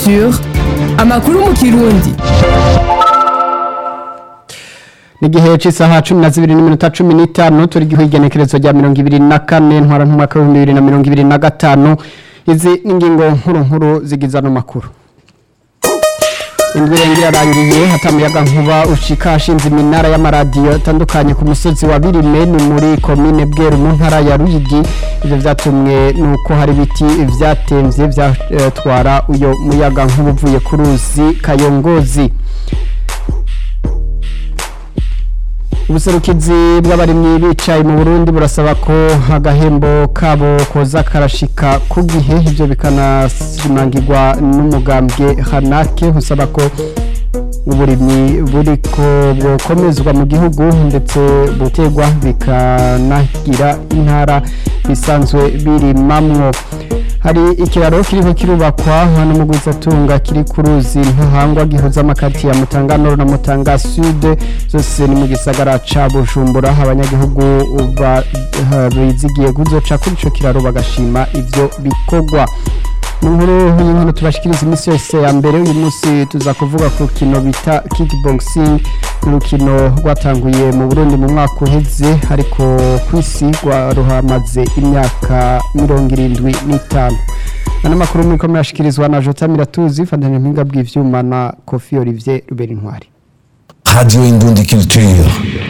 Culture amakuru mu kirundi Nigihe c'isaha 12:15 turi gihigenekerezo rya 24 ntwara ntumwaka wa 2025 izi ningingo nkuru nkuru zigiza no makuru Indwi irengera yarangiye hatamuyaga nkuba ushika ashinze iminara y'amaradiyo atandukanye ku musozi wa Birime ni muri komine Bweru mu ntara ya Ruyigi ivyo vyatumwe nuko hari biti vyatemvye vyatwara uyo muyaga nkuba uvuye ku ruzi Kayongozi ubuserukizi bw'abarimyi bicaye mu Burundi burasaba ko agahembo kabo koza karashika ku gihe ivyo bikanashimangirwa n'umugambwe Hanake usaba ko uburimyi buriko bwokomezwa mu gihugu ndetse butegwa bikanagira intara bisanzwe birimamwo hari ikiraro kiriko kirubakwa hano mu Gwizatunga kiri ku ruzi ntahangwa gihuza amakati ya Mutanga Nord na Mutanga Sud zose ni mu gisagara ca Bujumbura abanyagihugu bizigiye kuzoca kuri ico kiraro bagashima ivyo bikogwa mu nkuru y'inkuru tubashikiriza iminsi yose ya mbere uyu munsi tuza kuvuga ku rukino bita kickboxing urukino rwatanguye mu Burundi mu mwaka uheze ariko ku isi ruhamaze imyaka mirongo irindwi n'itanu ano makuru muriko murashikirizwa na Jota Miratuzi fandanya mpinga bw'ivyuma na Kofi Olivier Ruberinkwari Radio Indundi Culture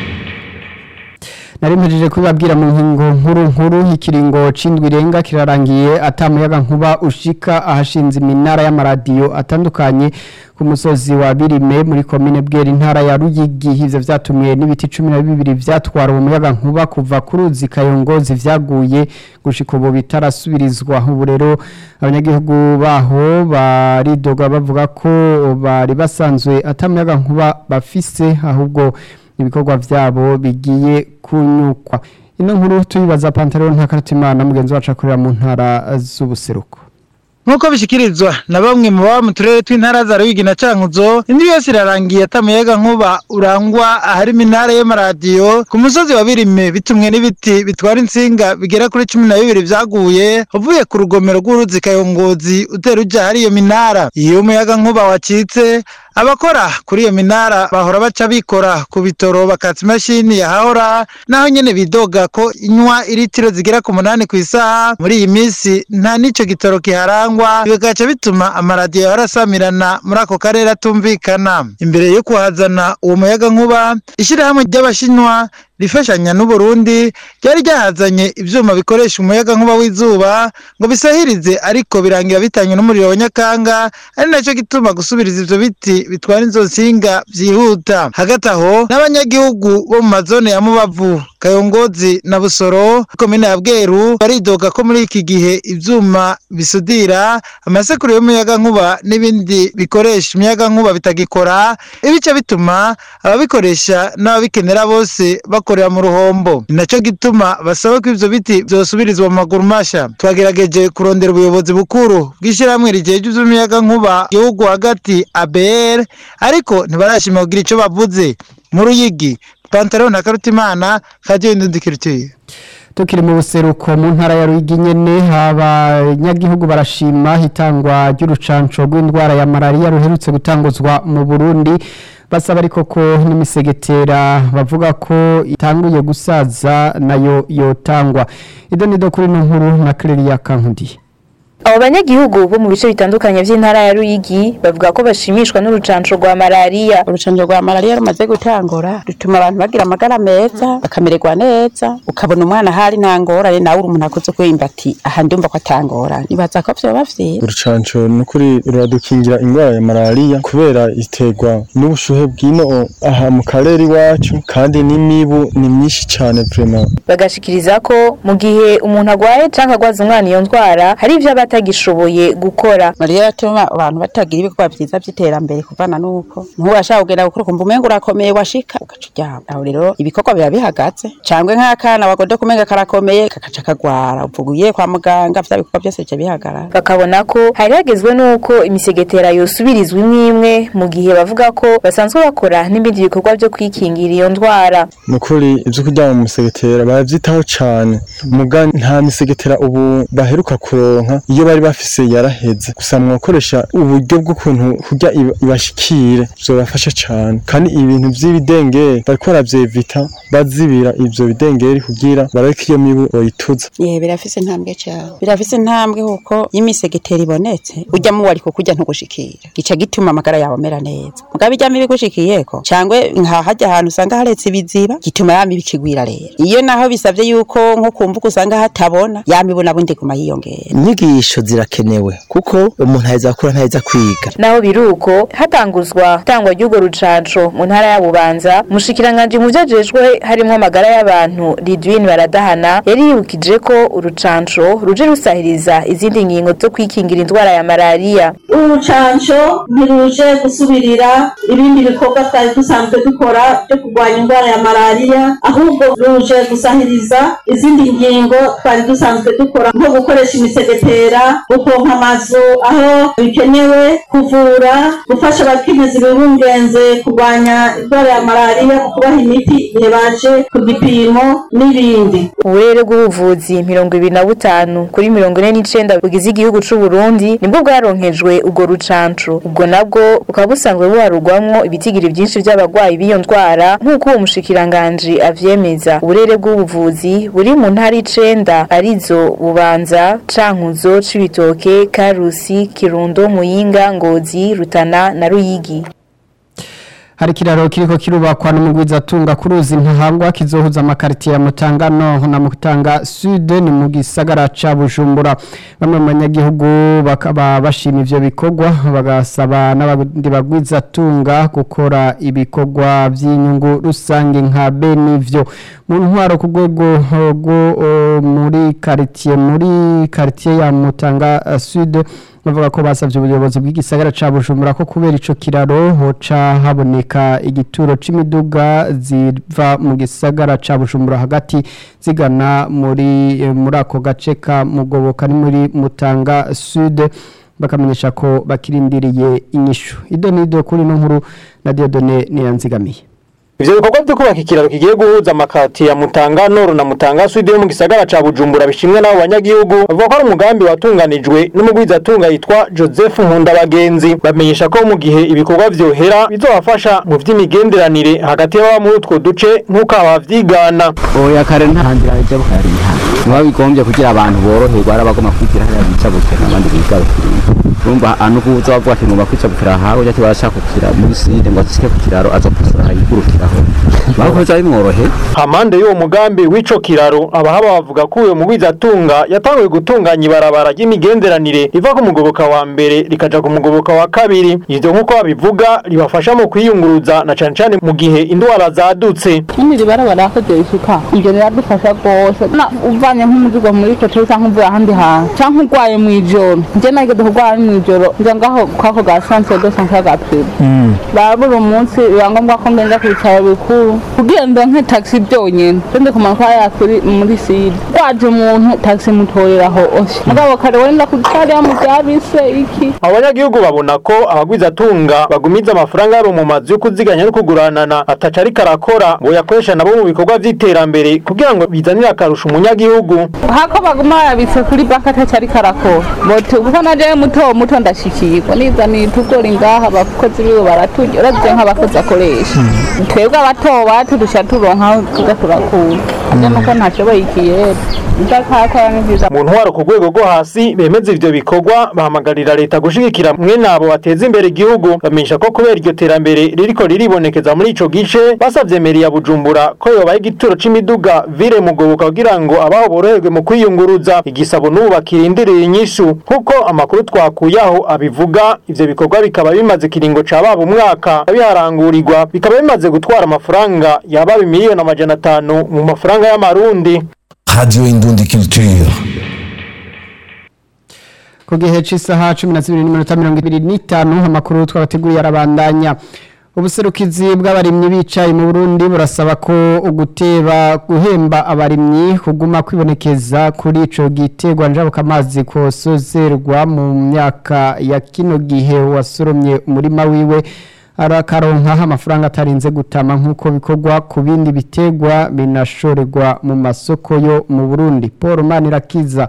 nari mpejeje kubabwira mu nkingo nkuru nkuru ikiringo c'indwi irenga kirarangiye atamuyaga nkuba ushika ahashinze iminara y'amaradiyo atandukanye ku musozi wa Birime muri komine Bwera intara ya Ruyigi ivyo vyatumye n'ibiti 12 vyatwara umuyaga nkuba kuva ku ruzi Kayongozi vyaguye gushika ubu bitarasubirizwa ubu rero abanyagihugu baho baridoga bavuga ko bari basanzwe atamuyaga nkuba bafise ahubwo ibikorwa vyabo bigiye kunyukwa ino nkuru tuyibaza Pantaro ntakarutimana mugenzi wacu akorera mu ntara z'ubuseruko Nkuko bishikirizwa na bamwe mu baba mu turere tw'intara za Ruyigi na Cankuzo indi yose irarangiye atamuyaga nkuba urangwa ahari iminara y'amaradiyo ku musozi wa Birime bitumwe n'ibiti bitwara insinga bigera kuri cumi na bibiri vyaguye uvuye ku rugomero rw'uruzi Kayongozi utera uja hari iyo minara iyo umuyaga nkuba wacitse abakora kuri iyo minara bahora baca bikora ku bitoro bakatsa imashini yahahora naho nyene bidoga ko inywa iritiro zigera ku munani ku isaha muri iyi minsi nta n'ico gitoro kiharangwa bigaca bituma amaradiyo yahora asamirana muri ako karere atumvikana imbere yo kuhazana uwo muyaga nkuba ishirahamwe ry'abashinwa rifashanya n'Uburundi ryari ryahazanye ivyuma bikoresha umuyaga nkuba w'izuba ngo bisahirize ariko birangira bitanywe n'umuriro wa Nyakanga ari naco gituma gusubiriza ivyo biti bitwara inzo nsinga vyihuta hagati aho n'abanyagihugu bo mu mazone ya Mubavu Kayongozi na Busoro komine ya Bweru baridoga ko muri iki gihe ivyuma bisudira amasekuru y'umuyaga nkuba n'ibindi bikoresha umuyaga nkuba bitagikora ibice bituma ababikoresha n'ababikenera bose bakorera mu ruhombo ni naco gituma basaba ko ivyo biti vyosubirizwa mu maguru masha twagerageje kurondera ubuyobozi bukuru bw'ishirahamwe rijeje ivy'umuyaga nkuba gihugu hagati ABR ariko ntibarashima kugira ico bavuze mu Ruyigi Pantaro na Karutimana Radio Indundikirituye tukiri mu buseruko mu ntara ya Ruyigi nyene abanyagihugu barashima hitangwa ry'urucanco rw'indwara ya malaria ruherutse gutanguzwa mu Burundi basaba ariko ko n'imisegetera bavuga ko itanguye gusaza nayo yotangwa idonido kuri no nkuru na Clelia Kankudiye Abo banyagihugu bo mu bice bitandukanye vy'intara ya Ruyigi bavuga ko bashimishwa n'urucanco rwa malaria. Urucanco rwa malaria rumaze gutangura rutuma abantu bagira amagara meza bakamererwa neza ukabona umwana hari ntangorane nawe uri umuntu akoze kwimba ati aha ndumva ko atangorane nibaza ko vyoba vyiza. Urucanco nukuri ruradukingira ingwara ya malaria kubera iterwa n'ubushuhe bwino aha mu karere iwacu kandi n'imibu ni myinshi cane vraiment. Bagashikiriza ko mu gihe umuntu agwaye canke agwaza umwana iyo ndwara hari ivyo batagishoboye gukora Mariya yatuma abantu batagira ibikorwa vyiza vy'iterambere kuvana nuko ntuwashaka kugenda gukora kumva umengo urakomeye washika ugaca uryama aho rero ibikorwa biba bihagaze cangwe nk'akana wagoda kumenga karakomeye kakaca kagwara uvuga ugiye kwa muganga vya bikorwa byose bica bihagarara bakabona ko hari hagezwe nuko imisegetera yosubirizwa imwe imwe mu gihe bavuga ko basanzwe bakora n'ibindi bikorwa vyo kwikingira iyo ndwara nukuri ivyo kuryama mu musegetera baravyitaho cane muga nta misegetera ubu baheruka kuronka iyo iyo bari bafise yaraheze gusa mwakoresha uburyo bw'ukuntu kurya iba- ibashikire bizobafasha cane kandi ibintu vy'ibidengeri bariko baravyevita bazibira ivyo bidengeri kugira barabe ko iyo mibu boyituza Ye birafise intambwe cyane birafise intambwe kuko y'imisegeteri ibonetse ujya mu wari kukurya ntugushikira gica gituma amagara yawe amera neza mugabo ijya mibi gushikiyeko cangwe nka hajya ahantu usanga haretse ibiziba gituma ya mibi ikigwira rero iyo naho bisavye yuko nko kumvuga usanga hatabona ya mibu nabundi guma yiyongera inyigisho zirakenewe kuko umuntu aheza gukura ntaheza kwiga naho biruko hatanguzwa tangwa ry'urwo rucanco mu ntara ya Bubanza mushikiranganje mu vyajejwe harimo amagara y'abantu Lidwin Baradahana yari yibukije ko urucanco ruje rusahiriza izindi ngingo zo kwikingira indwara ya malaria urucanco ntiruje gusubirira ibindi bikorwa twari dusanzwe dukora byo kurwanya indwara ya malariya ahubwo ruje gusahiriza izindi ngingo twari dusanzwe dukora nko gukoresha imisegetera gupompa amazu aho bikenewe kuvura gufasha abakenyezi bibungenze kurwanya indwara ya malariya mu kubaha imiti igihe baje ku gipimo n'ibindi uburere bw'ubuvuzi mirongo ibiri na butanu kuri mirongo ine n'icenda bugize igihugu c'u Burundi nibwo bwaronkejwe ubwo rucanco ubwo nabwo bukaba busanzwe buharurwamwo ibitigiri vyinshi vy'abagwayi b'iyo ndwara nk'uko uwo mushikiranganji avyemeza uburere bw'ubuvuzi buri mu ntara icenda arizo bubanza cankuzo cibitoke karusi kirundo muyinga ngozi rutana na ruyigi hari ikiraro kiriko kirubakwa n'umugwizatunga ku ruzi ntahangwa kizohuza amakaritiye ya Mutangano na Mutanga Sud ni mu gisagara ca Bujumbura bamwe mu banyagihugu bakaba bashima ivyo bikorwa bagasaba n'abandi bagwizatunga gukora ibikorwa vy'inyungu rusange nka benivyo mu ntwaro ku rwego rwo eh, muri karitiye muri karitiye ya Mutanga eh, Sud bavuga ko basavye ubuyobozi bw'igisagara ca Bujumbura ko kubera ico kiraro hoca haboneka igituro c'imiduga ziva mu gisagara ca Bujumbura hagati zigana muri eh, muri ako gace ka Mugoboka ni muri Mutanga Sud bakamenyesha ko bakirindiriye inyishu idonido kuri no nkuru na Diodone niyanzigamiye Ivyo bikorwa byo kubaka ikiraro kigiye guhuza amakati ya Mutanga Nord na Mutanga Sud yo mu gisagara ca Bujumbura bishimwe n'abo banyagihugu bavuga ko ari umugambi watunganijwe n'umugwizatunga yitwa Joseph Nkundabagenzi bamenyesha ko mu gihe ibikorwa vyohera bizobafasha mu vy'imigenderanire hagati y'ababa muri utwo duce nk'uko abavyigana oya kare nta nzira ijya bukariha niba bigombye kugira abantu boroherwa ari abagomba kwigira hariya bicabukira n'abandi bigarukira urumva anu kuza bavuga ati ngomba kwicabukira aha ujya tibashaka kukira muri side ngo azisike ku kiraro azopasura ayigurukiraho bakoze bimworohe Hamande y'uwo mugambi w'ico kiraro abahaba bavuga ko uyo mugwizatunga yatanguye gutunganya ibarabara ry'imigenderanire riva ku mugoboka wa mbere rikaja ku mugoboka wa kabiri ivyo nk'uko babivuga ribafasha mu kwiyunguruza na cane cane mu gihe indwara zadutse nyine ribarabara yakoze isuka ibyo biradufasha rwose na uvanye nk'umuzigo muri kote cyangwa uvuye ahandi hantu cyangwa urwaye mu ijoro njye nageze kurwara mu ijoro njya ngaho kwako ga santere de sante ga prive barabura umunsi biba ngombwa ko ngenda ku bitaro bikuru kugira ngo nke taxi byonyine ndi kumanuka hariya kuri muri side waje umuntu taxi mutoreraho oshe mugabo kare wenda kutariya mu byabise iki abanyagihugu babona ko abagwizatunga bagumiza amafaranga yabo mu mazu yo kuziganya no kuguranana ataca ariko arakora ngo yakoresha nabo mu bikorwa vy'iterambere kugira ngo bizanire akarusho umunyagihugu hako baguma babitse kuri banki atacari karakora bote kuko naje muto muto ndashikirwa nizaniye itugori ngaha abakozi biwe baraturya uravye nk'abakozi akoresha twebwe abato bacu dusha turonka tuza turakura ate nuko ntashoboye ikiyera ndakakora ni vyiza mu ntwaro ku rwego rwo hasi bemeza ivyo bikorwa bahamagarira leta gushigikira mwene abo bateza imbere igihugu bamenyesha ko kubera iryo terambere ririko riribonekeza muri ico gice basavye meri ya bujumbura ko yobaye igituro c'imiduga vire mugoboka kugira ngo abaho boroherwe mu kwiyunguruza igisabo n'ubu bakirindiriye inyishu nk'uko amakuru twakuye aho abivuga ivyo bikorwa bikaba bimaze kiringo ca baba umwaka biharangurirwa bikaba bimaze gutwara amafaranga yaba miliyoni amajana atanu mu mafaranga y'amarundi Radio Indundi Culture. ku gihe cy'isaha cumi na zibiri n'iminota mirongo ibiri n'itanu amakuru twabateguriye arabandanya ubuserukizi bw'abarimyi bicaye mu burundi burasaba ko uguteba guhemba abarimyi kuguma kwibonekeza kuri ico giterwa njabukamazi kosozerwa mu myaka ya kino gihe wasoromye umurima wiwe arakaronkaho amafaranga atarinze gutama nk'uko bikorwa ku bindi biterwa binashorerwa mu masoko yo mu burundi paul manirakiza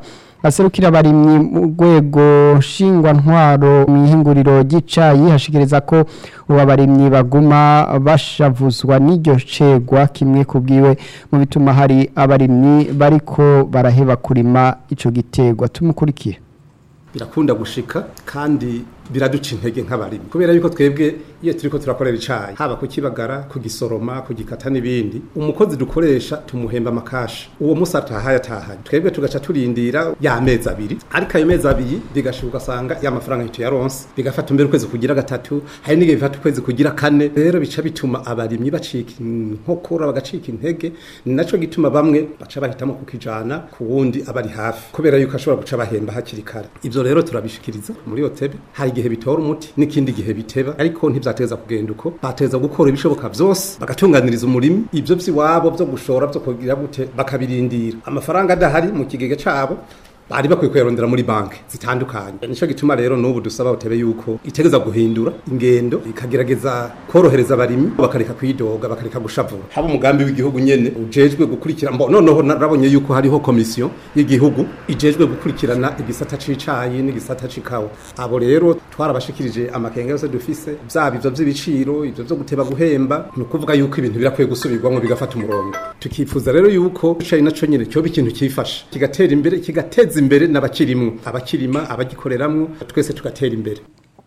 aserukira abarimyi mu rwego nshingwantwaro mu ihinguriro ry'icayi hashikiriza ko ubu abarimyi baguma bashavuzwa n'iryo cegwa kimwe ku bwiwe mu bituma hari abarimyi bariko baraheba kurima ico giterwa tumukurikiye birakunda gushika kandi biraduca intege nk'abarimyi kubera yuko twebwe iyo turiko turakorera icayi haba kukibagara kugisoroma kugikata n'ibindi umukozi dukoresha tumuhemba amakasha uwo musi atahaye atahanye twebwe tugaca turindira ya mezi abiri ariko ayo mezi abiri bigashuka ugasanga ya mafaranga tuyaronse bigafata mbere ukwezi kugira gatatu hari n'igihe bifata ukwezi kugira kane rero bica bituma abarimyi bacika inkokora bagacika intege ni naco gituma bamwe baca bahitamo kukijana ku wundi abari hafi kubera yuko ashobora guca bahemba hakiri kare ivyo rero turabishikiriza muri otebe hari igihe bitora umuti n'ikindi gihe biteba ariko ntivyateza kugenda uko bateza gukora ibishoboka vyose bagatunganiriza umurimi ivyo vy'iwabo vyo gushora vyo kugira gute bakabirindira amafaranga adahari mu kigega cabo bari bakwiye kuyarondera muri banki zitandukanye nico gituma rero n'ubu dusaba utebe yuko itegeza guhindura ingendo ikagerageza korohereza abarimyi bakareka kwidoga bakareka gushavura haba umugambi w'igihugu nyene ujejwe gukurikira mbo noneho narabonye yuko hariho komisiyo y'igihugu ijejwe gukurikirana igisata c'icayi n'igisata c'ikawa abo rero twarabashikirije amakenga yose dufise vyaba ivyo vy'ibiciro ivyo vyo guteba guhemba ni ukuvuga yuko ibintu birakwiye gusubirwamwo bigafata umurongo tukifuza rero yuko icayi naco nyene cyoba ikintu cifasha kigatera imbere kigateza imbere n'abakirimwo abakirima abagikoreramwo twese tugatera imbere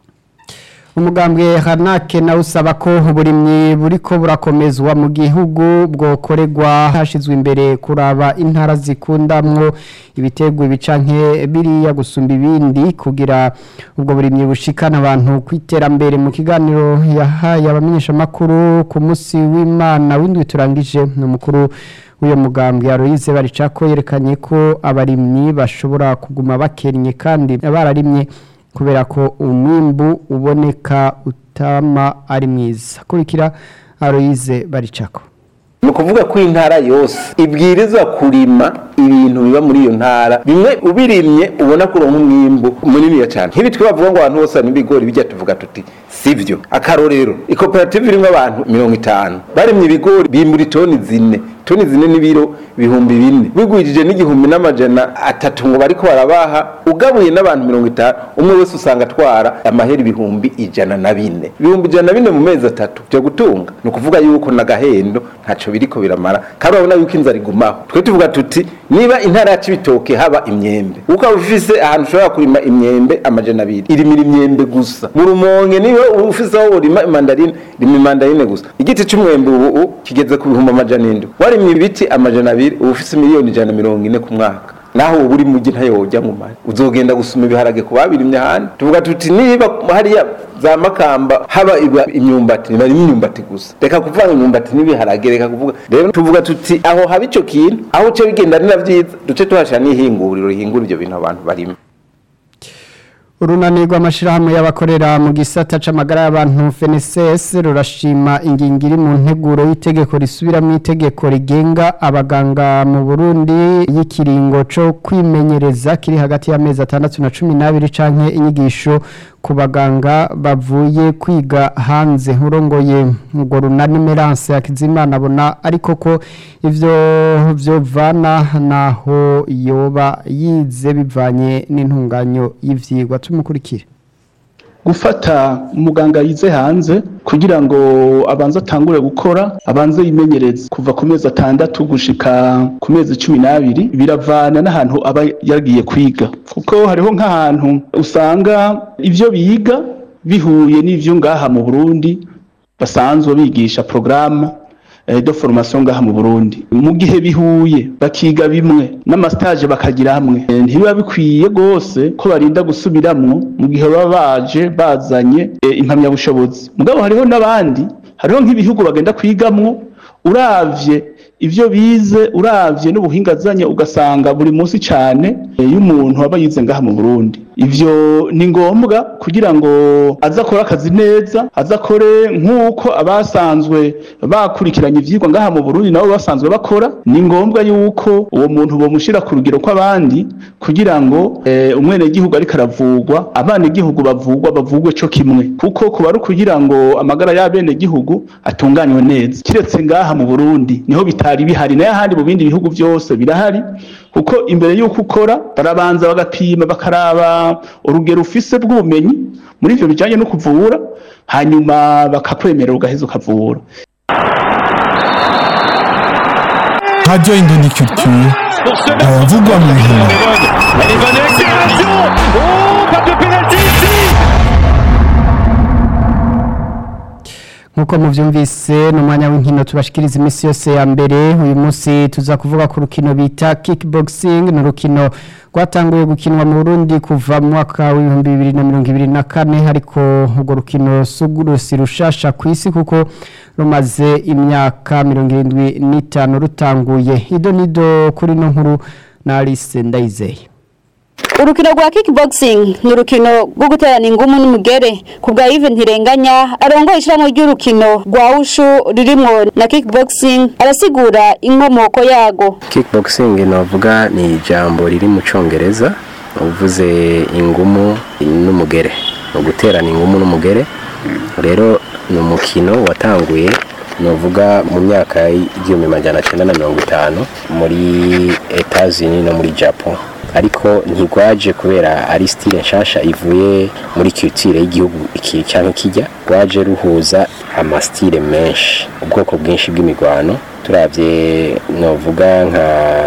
umugambwe hanake nawe usaba ko uburimyi buriko burakomezwa mu gihugu bwokorerwa hashizwe imbere kuraba intara zikundamwo ibiterwa ibicanke biriya gusumba ibindi kugira ubwo burimyi bushikana abantu ku iterambere mu kiganiro yahaye abamenyeshamakuru ku munsi w'imana w'indwi turangije ni umukuru w'iyo mugambwe Aloise baricako yerekanye ko abarimyi bashobora kuguma bakennye kandi bararimye kubera ko umwimbu uboneka utama ari mwiza kurikira Aloise baricako ni ukuvuga ko intara yose ibwirizwa kurima ibintu biba muri iyo ntara bimwe ubirimye ubona ko uronka umwimbu munini cyane nk'ibi twe bavuga ngo abantu bose harimo ibigori bijya tuvuga tuti sivyo akarorero ikoperative irimo abantu mirongo itanu barimye ibigori bimbura toni zine toni zine n'ibiro ibihumbi bine bigwijije n'igihumbi n'amajana atatu ngo bariko barabaha ugabuye n'abantu mirongo itanu umwe wese usanga atwara amahera ibihumbi ijana na bine ibihumbi ijana na bine mu mezi atatu byo gutunga ni ukuvuga yuko n'agahendo ntaco biriko biramara kandi urabona yuko inzara igumaho twe tuvuga tuti niba intara yacu ibitoke haba imyembe ukaba ufise ahantu ushobora kurima imyembe amajana abiri irimira imyembe gusa mu rumonge niba ufise aho urima imandarine rima imandarine gusa igiti c'umwembe ubu kigeze ku bihumbi amajana indwi warimye ibiti amajana abiri uba ufise miliyoni ijana na mirongo ine ku mwaka naho uba uri mugi ntayojya mu mari uzogenda gusuma ibiharage ku babirimye ahandi tuvuga tuti niba hariya za makamba haba imyumbati nibarimo imyumbati gusa reka kuvanga imyumbati n'ibiharage reka kuvuga rero tuvuga tuti aho haba ico kintu aho uce bigenda ari na vyiza duce tuhashira n'ihinguriro rihingura ivyo bintu abantu barimo urunani rw'amashyirahamwe y'abakorera mu gisata c'amagara y'abantu FNSS rurashima ingingo iri mu nteguro y'itegeko risubira mu itegeko rigenga abaganga mu Burundi y'ikiringo co kwimenyereza kiri hagati y'amezi atandatu na cumi n'abiri canke inyigisho ku baganga bavuye kwiga hanze urongoye ngo runani Merance Akizimana abona ariko ko ivyo vyovana naho yoba yize bivanye n'intunganyo y'ivyigwa tumukurikire gufata umuganga yize hanze kugira ngo abanze atangure gukora abanze yimenyereze kuva ku mezi atandatu gushika ku mezi cumi n'abiri biravana n'ahantu aba yagiye kwiga kuko hariho nk'ahantu usanga ivyo biga bihuye n'ivyo ngaha mu Burundi basanzwe bigisha porogaramu de formation ngaha mu Burundi mu gihe bihuye bakiga bimwe n'amastage bakagira hamwe ntibiba bikwiye gose ko barinda gusubiramwo mu gihe baba baje bazanye impamyabushobozi mugabo hariho n'abandi hariho nk'ibihugu bagenda kwigamwo uravye ivyo bize uravye n'ubuhinga azanye ugasanga buri munsi cane iyo umuntu aba yize ngaha mu Burundi ivyo ni ngombwa kugira ngo aze akore akazi neza aze akore nk'uko abasanzwe bakurikiranye ivyigwa ngaha mu Burundi nabo basanzwe bakora ni ngombwa yuko uwo muntu bomushira ku rugero kw'abandi kugira ngo eh, umwenegihugu ariko aravugwa abenegihugu bavugwa bavugwe co kimwe kuko kuba ari kugira ngo amagara y'abenegihugu atunganywe neza kiretse ngaha mu Burundi niho bitari bihari nayo ahandi mu bindi bihugu byose birahari kuko imbere y'uko ukora barabanza bagapima bakaraba urugero ufise bw'ubumenyi muri ivyo bijanye no kuvura hanyuma bakakwemerera ugaheza ukavura Radio Indondi Culture, ayavugwa mu nkino. nkuko muvyumvise ni umwanya w'inkino tubashikiriza iminsi yose ya mbere uyu munsi tuza kuvuga ku rukino bita kickboxing ni urukino rwatanguye gukinwa mu Burundi kuva mu mwaka w'ibihumbi bibiri na mirongo ibiri na kane ariko urwo rukino si rushasha ku isi kuko rumaze imyaka mirongo irindwi n'itanu rutanguye ido nido kuri no nkuru na Alice Ndayizeye urukino rwa kickboxing ni urukino rwo guterana ingumu n'umugere ku bwa Yves Ntirenganya arongoye ishyirahamwe ry'urukino rwa ushu ririmo na kickboxing arasigura inkomoko yago kickboxing navuga ni ijambo riri mu cyongereza uvuze ingumu n'umugere ni uguterana ingumu n'umugere rero ni umukino watanguye nuvuga mu myaka y'igihumbi magana cyenda na mirongo itanu muri etazini no muri japan ariko ntigwaje kubera ari style nshasha ivuye muri culture y'igihugu iki cyangwa kijya rwaje ruhuza amastile menshi ubwoko bwinshi bw'imigwano turavye novuga nka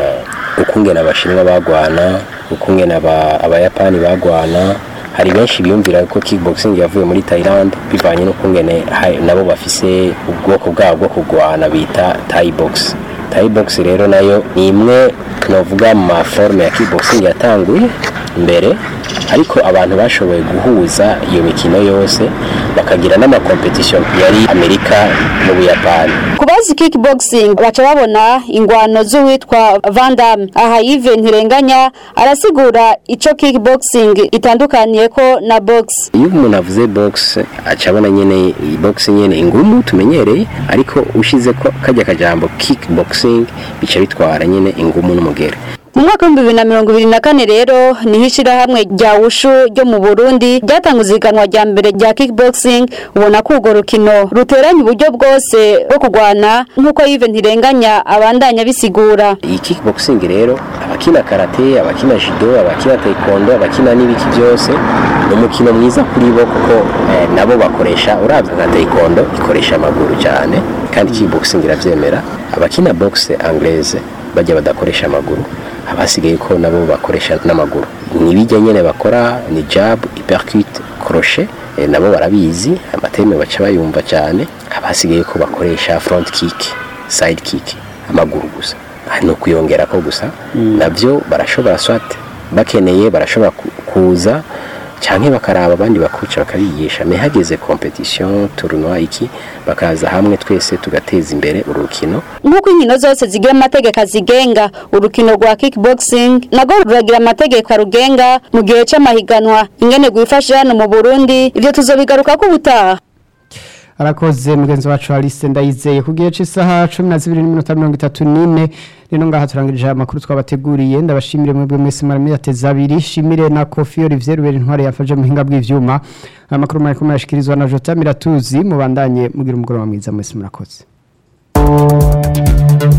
ukungena abashinwa bagwana ukungena abayapani bagwana hari benshi biyumvira ko kickboxing yavuye muri Thailand bivanye n'ukungene nabo bafise ubwoko bwabo bwo kugwana bita Thai box Thai box rero nayo ni imwe novuga mu maforme ya kickboxing yatanguye mbere ariko abantu bashoboye guhuza iyo mikino yose bakagira n'amakompetisiyo yari amerika mu buyapani ku bazi kickboxing baca babona ingwano z'uwitwa Van Damme aha Yves Ntirenganya arasigura ico kickboxing itandukaniye ko na box iyo umuntu avuze box aca abona nyene box nyene ingumu tumenyereye ariko ushize ko kajya kajambo kickboxing bica bitwara nyene ingumu n'umugere mu mwaka w'ibihumbi bibiri na mirongo ibiri na kane rero niho ishyirahamwe rya wushu ryo mu burundi ryatanguze ihiganwa rya mbere rya kickboxing ubona ko urwo rukino ruteranya uburyo bwose bwo kurwana nk'uko yive ntirenganya abandanya bisigura iyi kickboxing rero abakina karate abakina judo abakina taekwondo abakina n'ibiki byose ni umukino mwiza kuri bo kuko eh, nabo bakoresha urabye nka taekwondo ikoresha amaguru cyane kandi kickboxing irabyemera abakina boxe anglaise bajya badakoresha amaguru abasigaye ko nabo bakoresha n'amaguru nibijya nyene bakora ni jab uppercut crochet e, nabo barabizi amateme baca bayumva cyane abasigaye ko bakoresha front kick side kick amaguru gusa no kuyongera ko gusa mm. navyo barashobora swat bakeneye barashobora kuza canke bakaraba abandi bakuca bakabigisha me hageze competition tournoi iki bakaza hamwe twese tugateza imbere urukino nk'uko inkino zose zigira amategeko azigenga urukino rwa kickboxing nago ruragira amategeko arugenga mu gihe c'amahiganwa ingene rwifashe hano mu Burundi ivyo tuzobigaruka ko ubutaha arakoze mugenzi wacu Alice ndayizeye ku gihe cy'isaha 12:34 rero ngaha turangirije amakuru twabateguriye ndabashimire mwebwe mwese mwari yateze abiri shimire na Kofi Olivier Rubera intware yafaje mu hinga bw'ivyuma amakuru mwari kumurashikirizwa na Jota Miratuzi mubandanye mugira umugoroba mwiza mwese murakoze